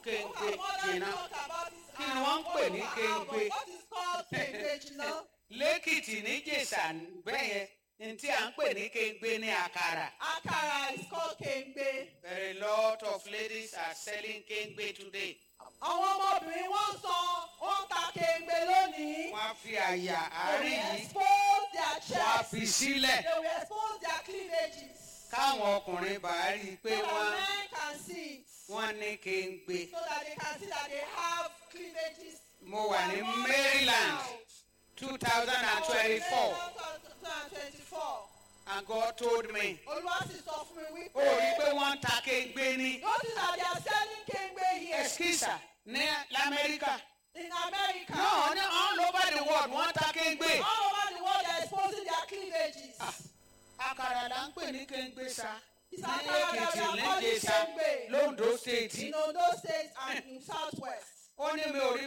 kéńgbé Our mother jìnnà talk about it. Kí ni wọ́n ń pè ní kéńgbé? What is called kéńgbé jìnnà? lẹ́kìtì níjẹ̀ṣà bẹ́yẹn ní tí à ń pè ní kéńgbé ní àkàrà. Akara is called kéńgbé. Very lot of ladies are selling kéńgbé today. Àwọn ọmọbìnrin wọ́n sọ wọ́n ta kéńgbé lónìí. wọ́n á fi àyà They àárín will yìí expose their wọ́n á chest. fi sílẹ̀ They will expose their cleavages. káwọn ọkùnrin bá rí i pé So wọ́n that men can see it. wọ́n ní kéńgbé. So that they can see that they have cleavages. mo wà ní They are more Maryland proud. two thousand and twenty-four Maryland 2024. and God told me Olúwa sì sọ fún mi wípé. ó rí i pé wọ́n ń ta kéńgbé ní Notice that they are selling kéńgbé here eskisa ní lamẹ́ríkà. in America. no ní all over the world wọ́n ta kéńgbé. All over the world they are exposing their cleavages. àkàrà là ń pè ní kéńgbé sa ní Ìsàkàrà èkìtì là ń kọ́ ní lẹ́jẹ̀sà kéńgbé. londo state In Ondo State and in Southwest. ó ní mi ò rí